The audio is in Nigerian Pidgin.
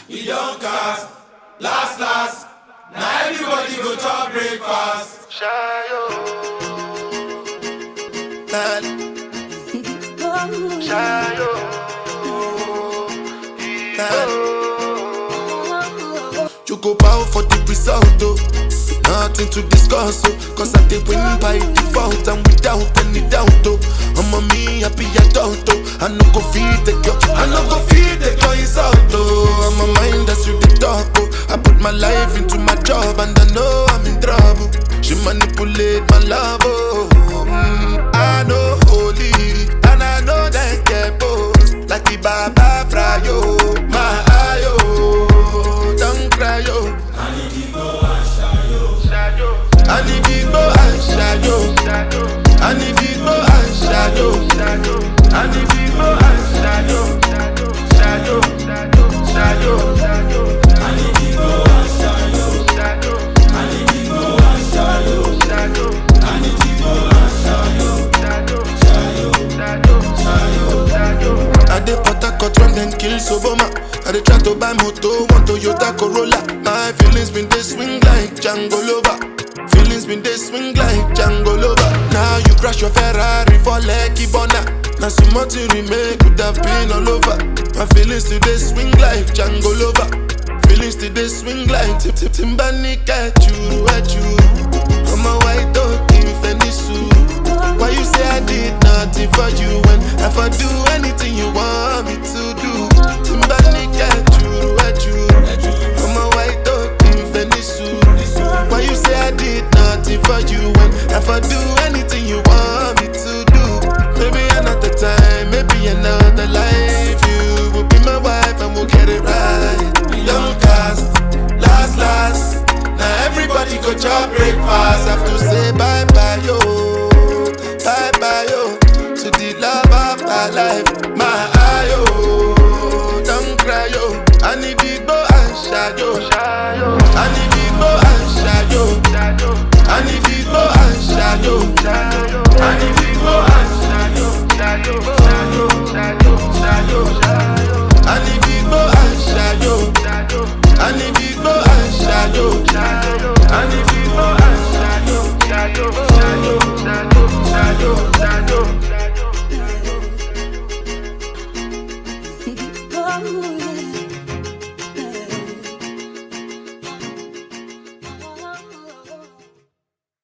e don cast last last na everybody go chop breakfast. You go bow for the result, oh. Nothing to discuss, oh. Cause I did win by default and without any doubt, oh. I'm a me happy adult, oh. I no go feed the girl, I no go feed the girl insult, oh. I'm a mind that's you the talk, oh. I put my life into my job and I know I'm in trouble. She manipulate my love, oh. Mm, I know holy and I know that get both. Like the Baba Frayo, my ayo, don't cry, yo. I need big boy and shadow. I need big boy and shadow. I need big boy and shadow. Shadow, shadow, shadow. I need to go and shadow. I need to go and shadow. I need to go and shadow. I dey Port Harcourt when them kill Soboma. I dey try to buy moto, one Toyota Corolla. My feelings been they swing like Django Lover. Feelings been they swing like Django Lover. Now you crash your Ferrari for Lucky Bona. Now some more to remake could have been all over. My feelings today swing like Django Lover. Feelings today swing like Tip Tip Timbani at you, at you. I'm a white dog in Venice. Why you say I did nothing for you when if I do anything you want?